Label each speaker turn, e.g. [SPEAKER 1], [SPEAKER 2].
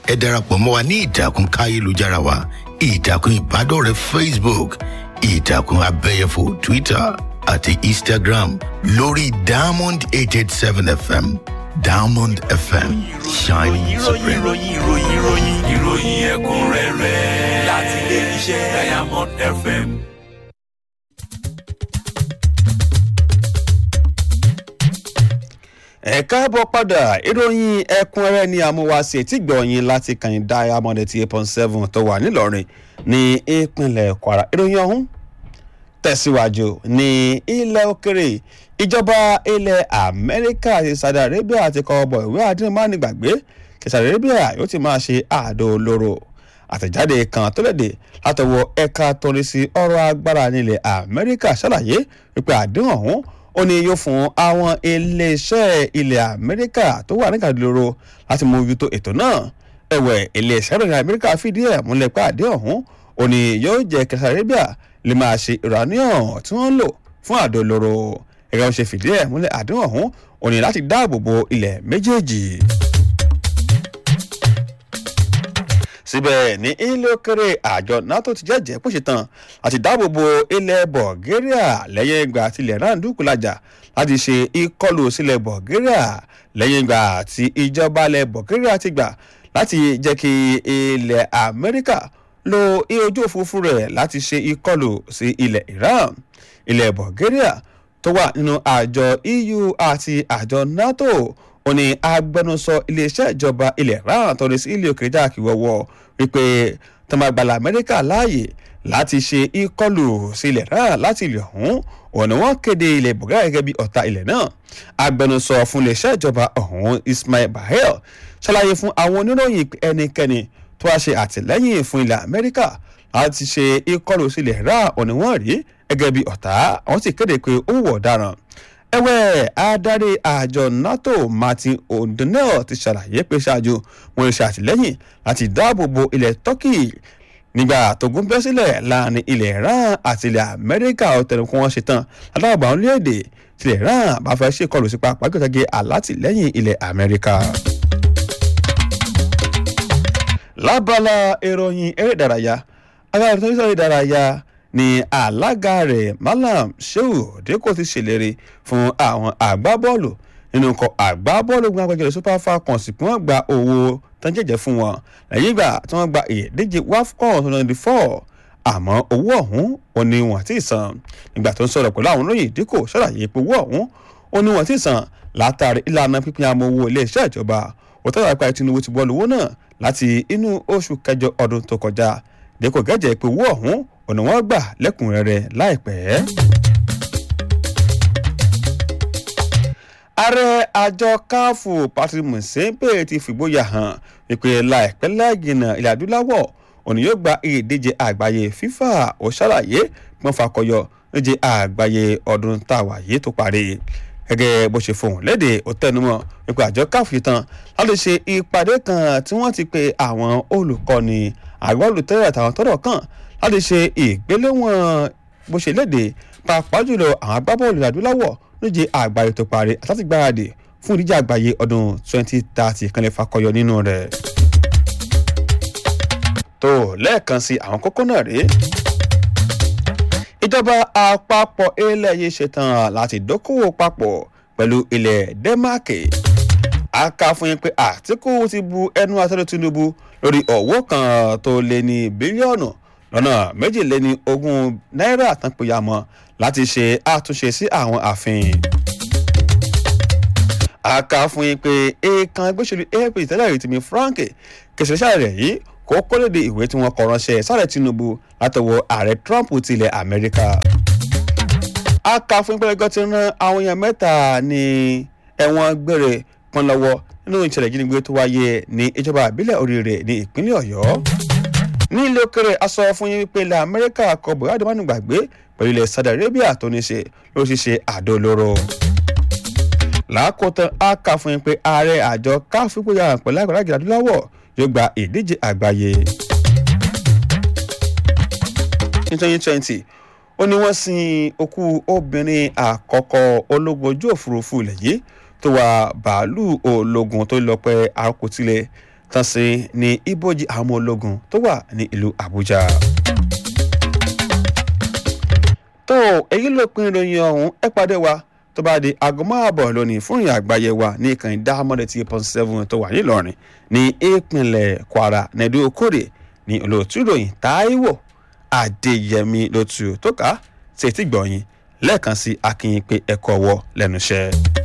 [SPEAKER 1] ẹ darapọ̀ mọ́ wa ní ìtàkùn káyélujára wa ìtàkùn ìbádọ́rẹ̀ẹ́ facebook ìtàkùn abẹ́yẹfò twitter àti instagram lórí diamond eight eight seven fm diamond fm shining
[SPEAKER 2] ìròyìn
[SPEAKER 1] supreme.
[SPEAKER 2] ìròyìn ìròyìn ìròyìn ìròyìn ẹ̀kúnrẹ́rẹ́ láti ilé iṣẹ́ diamond fm.
[SPEAKER 3] ẹ káàbọ̀ padà ìròyìn ẹ̀kúnrẹ́rẹ́ ní amúwáṣe tí gbọ̀nyìn láti kàn diamond eighty eight point seven tó wà nílọrin ní ìpínlẹ̀ kwara ìròyìn ọ̀hún tẹ̀síwájú ní ilẹ̀ òkèrè ìjọba ilẹ̀ amẹ́ríkà àti saudi arabia ti kọ́ bọ̀ ìwé àdínmánìgbàgbé kí saudi arabia yóò ti máa ṣe àdó olóró àtẹ̀jáde kan tó léde látọwọ́ ẹ̀ka torí sí ọ̀rọ̀ agbára nílẹ̀ amẹ́ríkà ṣàlàyé wípé àdéhùn ọ̀hún ó ní yóò fún àwọn iléeṣẹ́ ilẹ̀ amẹ́ríkà tó wà ní kàdúró láti mú ojútó ètò náà ẹ̀wẹ̀ iléeṣẹ́ ìròyìn amẹ́ríkà fìdí ẹ̀ múlẹ̀ pé àdéhùn ọ̀hún ó ní yóò jẹ́ kí saudi arabia lè máa ṣe uranium tí wọ́n ń lò fún àdó olóró ẹ̀rọ ṣe fìdí ẹ̀ múlẹ̀ àdéhùn ọ̀hún ó ní láti dáàbò bo ilẹ̀ méjèèjì. síbẹ̀ ní ilé òkèrè àjọ nato ti jẹ́jẹ́ bó ṣe tán àti dáàbò bo ilẹ̀ bulgaria lẹ́yìn ìgbà tí ilẹ̀ náà dúkùlájà láti ṣe ìkọlù sílẹ̀ bulgaria lẹ́yìn ìgbà tí ìjọba ilẹ̀ bulgaria ti gbà láti jẹ́ kí ilẹ̀ amẹ́ríkà lo ojú òfurufú rẹ̀ láti ṣe ìkọlù sí ilẹ̀ iran ilẹ̀ bulgaria tó wà nínú àjọ eu àti àjọ nato ó ní agbẹnusọ iléeṣẹ́ ìjọba ilẹ̀ iran tọ́ni sí ilé òkèèrè jákè wọ́wọ́ wípé tọmọgbàlà amẹ́ríkà láàyè láti ṣe ìkọlù sí ilẹ̀ iran láti ilẹ̀ ọ̀hún òní wọ́n kéde ilẹ̀ bulgaria gẹ́gẹ́ bí ọ̀tá ilẹ̀ náà agbẹnusọ fún iléeṣẹ́ ìjọba ọ̀hún ismail bahel ṣàlàyé fún àwọn oníròyìn ẹnikẹ́ni tó wá ṣe àtìlẹ́yìn fún ilẹ̀ amẹ́ríkà láti ṣe ìkọlù sí ilẹ̀ iran òní wọ́n rí gẹ́gẹ́ bí ọ̀tá àwọn sì kéde pé ó wọ̀ ọ̀daràn ẹ̀wẹ̀ adarí àjọ nato martin o'donnell ti ṣàlàyé pé ṣáájú wọn ṣe àtìlẹ́yìn láti dáàbò bo ilẹ̀ turkey nígbà tógun bẹ́ sílẹ̀ láàrin ilẹ̀ iran àti ilẹ̀ amẹ́ríkà ọ̀tẹ̀lẹ̀kùn wọn ṣetán aláàbà orílẹ̀-èdè tilẹ̀ iran bá fẹ́ ṣèkọlù sí pápá gbẹ̀tẹ̀gẹ̀ alátìlẹ́yìn ilẹ̀ amẹ́ríkà. lábala ìròyìn eré ìdárayá agbára tó ń sọ ìdárayá ni alága rẹ̀ malam shehu deko ti ṣèlérí fún àwọn àgbábọ́ọ̀lù nínú ikọ̀ àgbábọ́ọ̀lù gbọ́n agbẹjọ́rò super falcons kí wọ́n gba owó tán jẹ́jẹ́ fún wọn lẹ́yìn ìgbà tí wọ́n gba ìdíje wafcon twenty twenty four àmọ́ owó ọ̀hún ò ní wọ́n ti san nígbà tó ń sọ̀rọ̀ pẹ̀lú àwọn olóyìn díkò ṣàlàyé pé owó ọ̀hún ò ní wọ́n ti san látàrí ìlànà pípín àmọ́ owó iléeṣẹ́ ìjọba òtọ́jà ìpa tinubu ti bọ́ọ̀lù owó náà láti inú oṣù kẹjọ ọdún tó kọjá díkò gẹ́jẹ́ pé owó ọ̀hún ọ̀nà wọn gbà lẹ́kùnrẹ́rẹ́ láìpẹ́. ààrẹ àjọ káfù patrick musempe ti fìgboyà hàn wípé láìpẹ́ láìgìnà ilẹ̀ adúláwọ̀ òní yóò gba ìdíje àgbáyé fífà ó ṣàlàyé pọ́n fakọyọ níje àgbáyé ọdún táwa yìí tó parí gẹ́gẹ́ bó ṣe fohùn léde ó tẹnumọ́ wípé àjọ káfù yìí tán láti ṣe ìpàdé kan tí wọ́n ti pe àwọn olùkọ́ni àgbọ̀ olùtẹ́rẹ̀ àtàwọn tọ́rọ̀ kàn láti ṣe ìgbéléwọ̀n bó ṣe léde pàápàá jùlọ àwọn agbábọ́ọ̀lù adúláwọ̀ lóye àgbáyé tó parí àtàtì gbáradì fún ìdíje àgbáyé ọdún 2030 kan lè fakọyọ nínú rẹ̀. tó lẹ́ẹ̀kan sí àwọn kókó náà rèé ìjọba àpapọ̀ ilẹ̀ yìí ṣetán láti dókòwò papọ̀ pẹ̀lú ilẹ̀ dẹ́máàkì a kà fún yín pé àtìkù ti bu ẹnu àtẹ́lẹ̀ tinubu lórí ọ̀wọ́ kan tó lé ní bílíọ̀nù lọ́nà méjìléní ogún náírà tán péyà mọ́ láti ṣe àtúnṣe sí àwọn ààfin. a kà fún yín pé èèkàn gbèsèlú apc tẹ́lẹ̀ rí tìmí frank kẹsìlẹ́sà rẹ̀ yìí kó kólóde ìwé tí wọ́n kọ ránṣẹ́ sáré tinubu látọwọ́ ààrẹ trump tilẹ̀ amẹ́ríkà. a kà fún yín pé ẹgbẹ́ ti rán àwọn èèyàn mẹ́ta ní ẹ̀wọ̀n gbére pọ́n lọ́wọ́ nínú ìṣẹ̀lẹ̀ ìjínigbé tó wáyé ní ìjọba àbílẹ̀ oríire ní ìpínlẹ̀ ọ̀yọ́ ní ilé òkèrè aṣọ fún yín wípé ilẹ̀ amẹ́ríkà kọ buhari manu gbàgbé pẹ̀lú ilẹ̀ saudi arabia tó ní ṣe ló ṣiṣe àdó olóró. làákòótán a kà fún yín pé ààrẹ àjọ káfí gbóyà pẹ̀lú àgbàrá ìjìlá adúláwọ̀ yóò gba ìdíje àgbáyé. ní twenty twenty ó ní wọ́n sin òkú obìnrin àkọ́kọ́ ológun ojú òfurufú ilẹ̀ yìí tó wà bàálù ológun tó lọ pẹ́ àkótílẹ̀ tán sí ní ibojì àwọn ọmọ ológun tó wà ní ìlú àbújá. tó èyí ló pin ìròyìn ọ̀hún ẹ pàdé wa tó bá di aago márùbọ̀ lónìí fún ìrìn àgbáyé wa ní ìkànnì dáhámọ́dé tí point seven tó wà nílọrin ní ìpínlẹ̀ kwara nẹ̀dú okòrè ní olóòtú ìròyìn táíwò adéyẹmí lótú tó ká ṣètìgbọ̀yìn lẹ́ẹ̀kan sí akínyìn pé ẹ̀kọ́ wọ lẹ́nu iṣẹ́.